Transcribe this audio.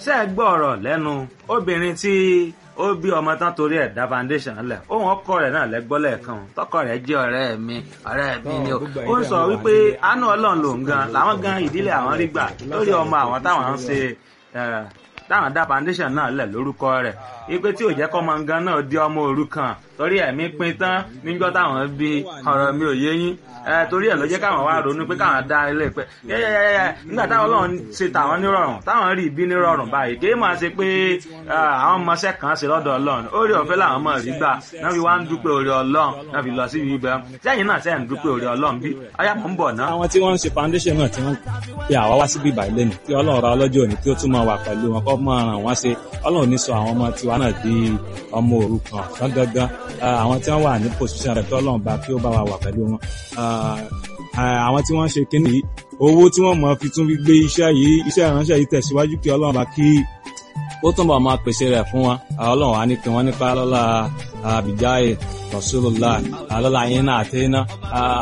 ṣé ẹ gbọ́ ọ̀rọ̀ lẹ́nu obìnrin tí ó bí ọmọ tán torí ẹ̀ dá foundation lẹ̀ ohun ọkọ rẹ̀ náà lẹ́gbọ́ lẹ́ẹ̀kan tọkọ rẹ̀ jẹ́ ọ̀rẹ́ mi ọ̀rẹ́ mi ni o ó ń sọ wípé àánú ọlọ́run lòun gan làwọn gan ìdílé àwọn rí gbà lórí ọmọ àwọn táwọn ń ṣe táwọn dá foundation náà lẹ̀ lórúkọ rẹ̀ ipe tí ò jẹ́ kọ́ ọmọ gan náà di ọmọ òrukàn torí ẹ̀mí pin tán níjọ́ táwọn bí ọ̀rọ̀ mi ò yé yín torí ẹ̀ ló jẹ́ káwọn wá ronú pé káwọn dá ilé pẹ́ yẹ́yẹ́yẹ́ nígbà táwọn ọlọ́run ṣe tàwọn nírọ̀rùn táwọn rí ibi nírọ̀rùn báyìí kì í máa ṣe pé àwọn ọmọọṣẹ́ kan ṣe lọ́dọ̀ ọlọ́run orí ọ̀fẹ́ làwọn ọmọ rí gbà náà fi wá ń dúpẹ́ orí ọlọ́run náà fi lọ sí ibi ibẹ̀ sẹ́yìn náà sẹ́yìn dúpẹ́ orí ọlọ́run bí ọyá mọ̀ ń bọ̀ náà. àwọn tí wọ́n ń ṣe foundation náà tí wọ́n pe àwa wá síbí ìbàlẹ̀ lẹ́nu kí ọlọ́run ra ọlọ́jọ́ òní kí ó tún máa wà pẹ̀lú wọn kọ́ máa ràn wọ́n ṣe ọlọ́run ní sọ àwọn ọmọ tiwa náà di ọmọ òrukàn fún gangan àwọn tí wọ́n wà ní position rẹ̀ kí ọlọ́run bá kí ó bá wa wà pẹ̀lú wọn àwọn tí wọ́n ń ṣe kíní yìí owó tí wọ́n mọ̀ fi tún fi gbé iṣẹ́ yìí iṣẹ́ ìránṣẹ́ yìí tẹ̀síwájú kí ọlọ́run bá kí ó túnbọ̀ máa pèsè rẹ̀ fún wọn ọlọ́run á ní kí wọ́n nípa lọ́la àbíjáyé rasulullah lọ́la yín náà àti iná